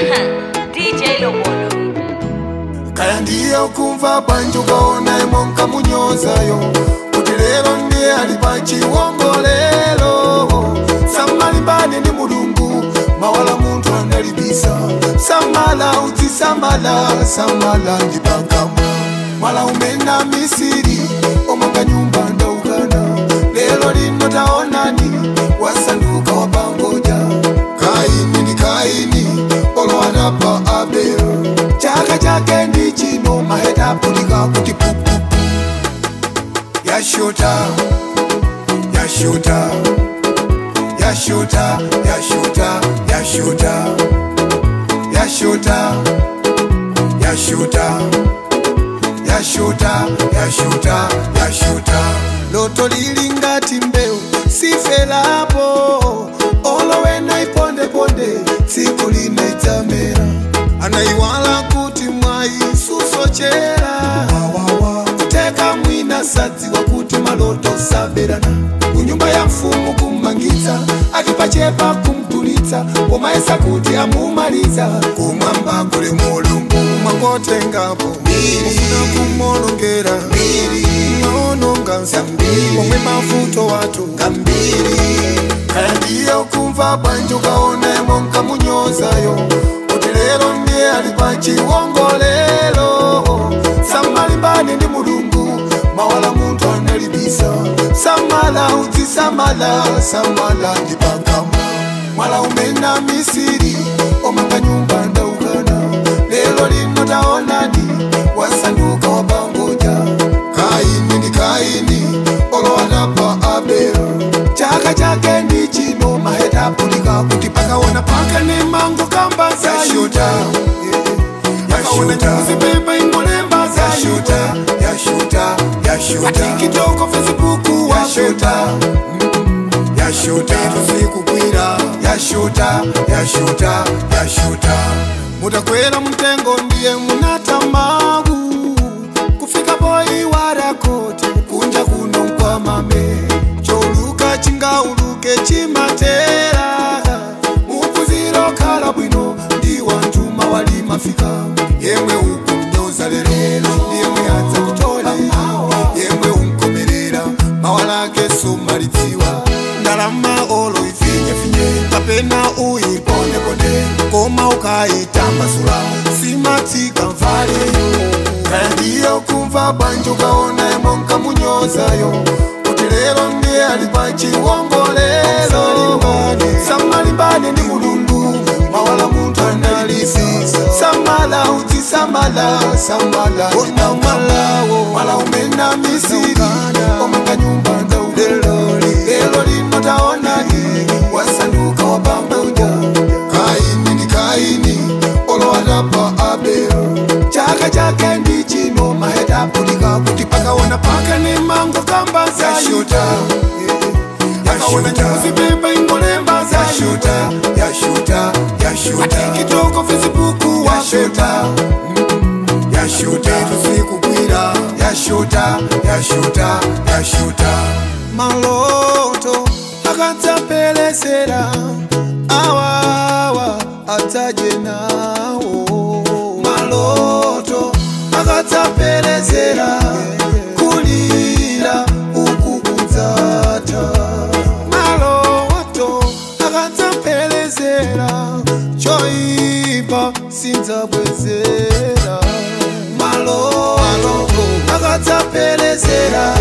DJ Lobolo. kaya ndiye ukumva bwanji ukaona imwe nkamunyozayo kuti lero ndiye ali pa chiwongolero samalimbane ndi mulungu mawala munthu analibisa samala uzisamala samala ndi pakamwa mwala umena misiri omanga nyumba ndaukana lero lino taonani wasanduka wapangoja kaini ndi kaini olowana pa abelo chaka chake ndi chino maheta apulika kuti pupupu yashota yashota yashota yashota yashota yashota yashota yashuta yashuta yashuta loto lili ngati mbewu sifelapo olowena ipondeponde tsiku lina idzamera anayiwala kuti mwayi susochera kuteka mwina sadziwa kuti maloto saberana kunyumba ya mfumu kummangitsa akipachepa kumtulitsa pomayesa kuti amumaliza kumwamba kuli mulungu mwangotengapo ufuna kumolongera maononga nsambiri omwe mavuto watu ngambiri kaya ndiye ukumva bwanji ukaona imwe nkamunyozayo kuti lero ndiye ali pa chiwongolero samalimbane ndi mulungu mawala munthu analibisa samala uzisamala samala ndi pakamwa mwala umena misiri omanga nyumba ndaukana lero lino taonani wasanduka wapangoja kaini ndi kaini olowana pa abelo chaka chake ndi chino maheta apulika kuti pakaona paka ne mango kamba zashuta yakaona nyuzipepa ingolemba zashuta yashuta yashuta tikitoko facebook washuta yashuta tusikukwira yashuta yashuta yashuta mutakwera mtengo ndiye munatamagu kufika boyi warakoti kunja kuno nkwamame choluka chingauluke chimatera mupuziro khala bwino ndi wantuma wali mafika yemwe ukumnyoza lero ndiyemwe adza kutola yemwe unkomerera mawalake somalidziwa ndalama olo ifinyefinye kapena uyipondeponde koma ukayitambasula simatsika mvale kaya ndiye ukumva bwanji ukaona imwe nkamunyozayo kuti lero ndiye ali pa chiwongolero samalimbane ndi mulungu mawala munthu analisi samala uzisamala samala ndinamwalawo mwala umena misiri omanga nyumba ndaulelo lero lino taonani wasanduka wapambauja kaini ndi kaini olowana pa abelo chaka chake ndi chino maheta apulika kuti pakaona paka ne mango kamba zashuta yakaona nyuzipepa ingolemba zashuta yashuta yashuta tikitoko facebook washuta yashuta tusikukwira yashuta yashuta yashuta maloto akatsapelesera awawa adzaje nawo maloto akatsapelesera kulira uku kudzata maloto akatsapelesera choipa sindzabwezera maloto akatsapelesera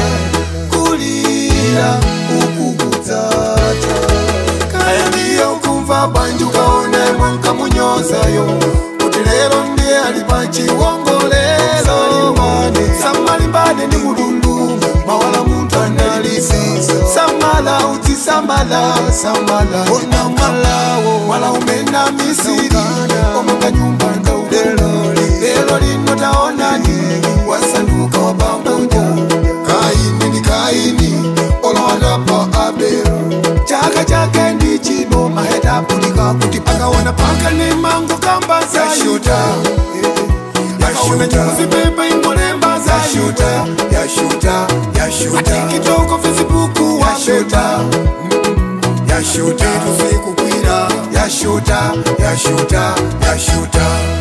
kulira uku kudzata kaya ndiye ukumva bwanji ukaona imwe nkamunyozayo kuti lero ndiye ali pa chiwongolero samalimbane ndi mulungu mawala munthu analisi samala uzisamala samala ndinamwalawo mwala umena misiri omanga nyumba ndaulelo lero lino taonani wasanduka wapambuja kaini ndi kaini olowana pa abelo chaka chake ndi chino maheta apulika kuti pakaona paka ne mango kamba zashuta yakaona nyuzipepa ingolemba zashuta yashuta yashuta tikitoko facebook washuta yashuta zikukwira yashuta yashuta yashuta